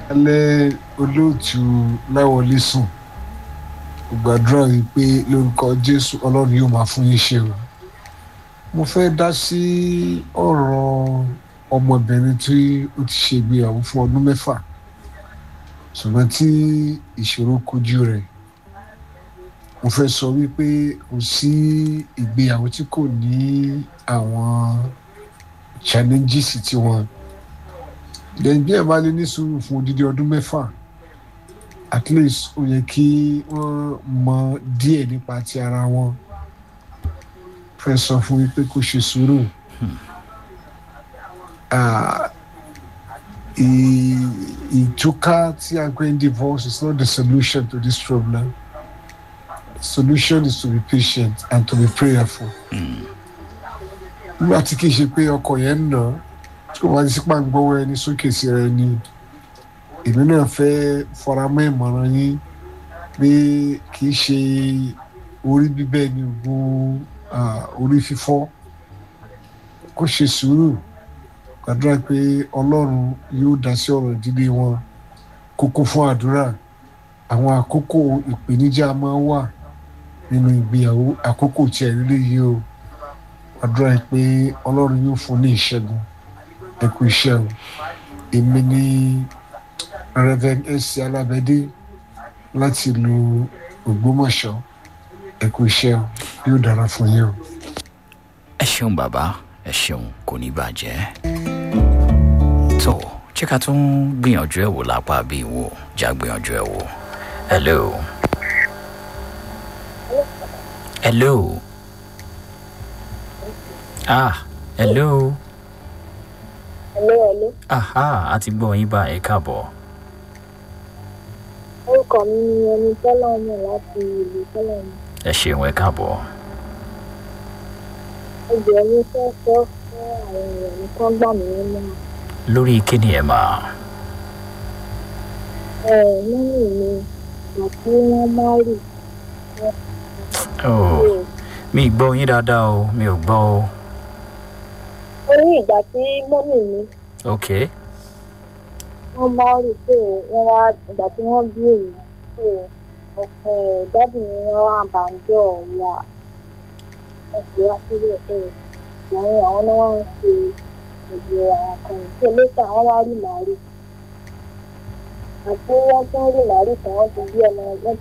alẹ́ olóòtú láwọlé sùn gbàdúrà wípé lórúkọ jésù ọlọ́run yóò máa fún yín ṣe o mo fẹ́ dá sí ọ̀rọ̀ ọmọbìnrin tí ó ti ṣègbéyàwó fún ọdún mẹ́fà ṣùgbọ́n tí ìṣòro kojú rẹ̀ mo fẹ́ sọ wípé kò sí ìgbéyàwó tí kò ní àwọn challenges tiwọn lẹ́yìn bí ẹ̀ bá lè ní sùúrù fún odidi ọdún mẹ́fà at least ó yẹ kí wọ́n mọ díẹ̀ nípa ti ara wọn fẹ́ sọ fún wípé kó ṣe sùúrù ìtúká tí a gbé ń divorce is not the solution to this problem the solution is to be patient and to be prayerful nígbà tí kì í ṣe pé ọkọ yẹn ń nà tí kò wá sí pàǹgbọ́wọ́ ẹni sókè sí rẹ ni èmi náà fẹ́ faramọ́ ìmọ̀ràn yín pé kì í ṣe orí bíbẹ́ ni oògùn orí fífọ́ kó ṣe sùúrù gbàdúrà pé ọlọ́run yóò dá sí ọ̀rọ̀ ìdílé wọn kókó fún àdúrà àwọn àkókò ìpèníjà máa wà nínú ìgbéyàwó àkókò tí ẹ̀ nílé yìí o gbàdúrà pé ọlọ́run yóò fún ní ìṣẹ́gun ẹ kú iṣẹ́ o èmi ní reverend ẹsẹ alábẹ́dé láti lu ògbómọ̀ṣọ́ ẹ kú iṣẹ́ o yóò dára fún yín o. ẹ ṣeun bàbá ẹ ṣeun kò ní bàjẹ́ tó ṣé ká tún gbìyànjú ẹ̀ wò lápá bí wò já gbìyànjú ẹ̀ wò hello hello ah hello Hello, hello. aha a ti gbọ́ yín bá ẹ káàbọ̀ Orúkọ mi ni ẹni tọ́lọ̀ mọ̀ láti ìlú tọ́lọ̀ mọ̀. ẹ ṣeun ẹ káàbọ̀ Ẹgbẹ́ mi fẹ́ sọ fún àwọn èèyàn mi kán gbà mí nínú. lórí kíni ẹ máa Ẹ mọ́mì mi ìgbà tí wọ́n máa rì. oh, mi gbọ́ yín dáadáa o mi ò gbọ́ o Ó ní ìgbà tí mọ́mì mi ok wọ́n máa rì pé wọ́n wá ìgbà tí wọ́n bí èyí pé ọ̀pẹ dádì mi wọ́n wá bàjọ́ ọ̀la ẹ̀sìn wá sílẹ̀ pé àwọn àwọn náà wọ́n ń ṣe ìgbé àwọn kan tí lẹ́tà wọ́n wá rí màálù. àti wọ́n tún rí màálù tí wọ́n ti bí ọmọ wọ́n